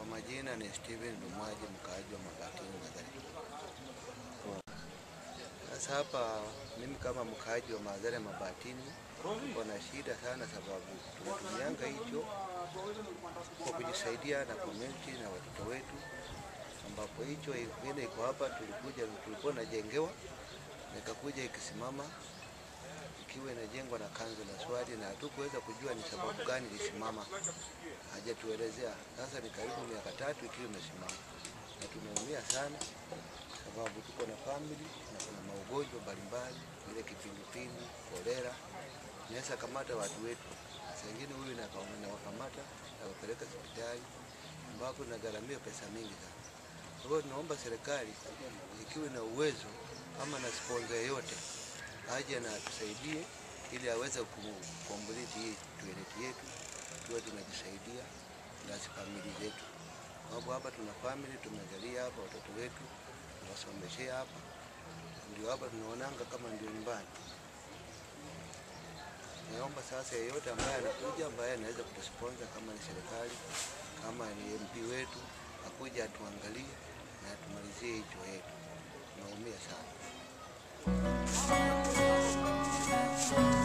majina ni Steven Lumwaji, mkaaji wa Mabatini Mathare. Sasa hapa mimi kama mkaaji wa Mathare Mabatini niko na shida sana, sababu tunatumianga hicho kwa kujisaidia na community na watoto wetu, ambapo hicho vile iko hapa, tulikuja tulikuwa najengewa nikakuja ikisimama ikiwa inajengwa na kanzo la swali na hatukuweza kujua ni sababu gani ilisimama, hajatuelezea. Sasa ni karibu miaka tatu ikiwa imesimama, na tumeumia sana sababu tuko na family na kuna maugonjwa mbalimbali, ile kipindupindu, kolera inaweza kamata watu wetu. Saa ingine huyu nawakamata nawapeleka hospitali ambapo nagharamia pesa mingi sana. Kwa hiyo tunaomba serikali ikiwe na uwezo ama na sponsor yoyote aje na atusaidie ili aweze kukomboliti hii toilet yetu tuwe tunajisaidia na famili zetu. Sababu hapa tuna family tumezalia hapa watoto wetu tunasomeshea hapa, ndio hapa tunaonanga kama ndio nyumbani. Naomba sasa yeyote ambaye anakuja ambaye anaweza kutusponsor kama ni serikali kama ni MP wetu akuja atuangalie na atumalizie hicho yetu, tunaumia sana.